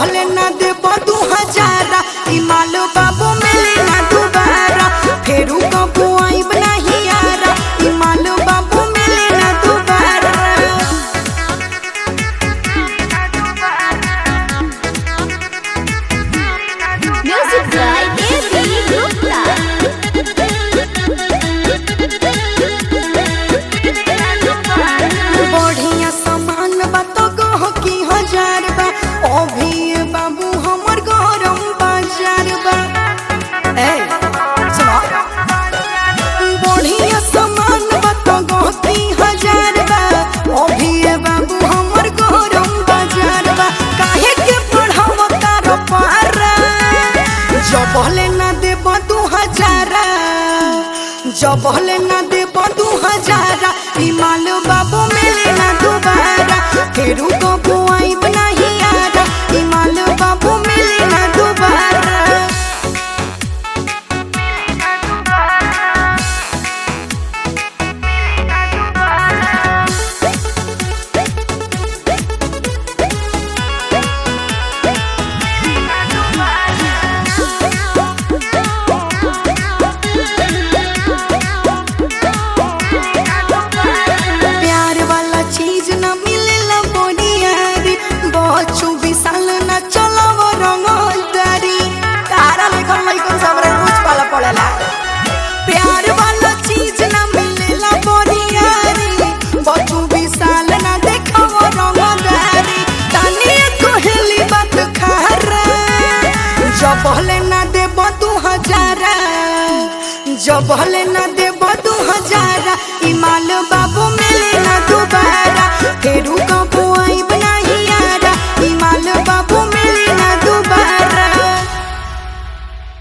जबले ना देब दू हजारा ई माल बाबू मिली ना दोबारा फेरू कबू आइब नहीं यारा ई माल बाबू मिली ना दोबारा Music by Devi Gupta. बढ़िया सामान बा तो गह की हजार बा अभी ये बाबू हमर गरम बाजार बा ए सुनो बढ़िया सामान बा तो गह की हजार बा अभी ये बाबू हमर गरम बाजार बा काहे के बढ़ाव तार पारा जबले ना देब दू हजारा जबले ना देब दू हजारा ई माल बाबू मिले ना दोबारा फेरू कबू आइब नहीं यारा ई माल बाबू मिले ना दोबारा प्यार वाला चीज न मिलेला बोनियारी बच्चू विशाल न चलव रंगदारी तारा लेखन लइकन सबरे रोज पाला पड़ेला प्यार वाला चीज न मिलेला बोनियारी बच्चू विशाल न देखव रंगदारी तानी कहली बात खारा जबले ना देब दू हजारा जबले ना देब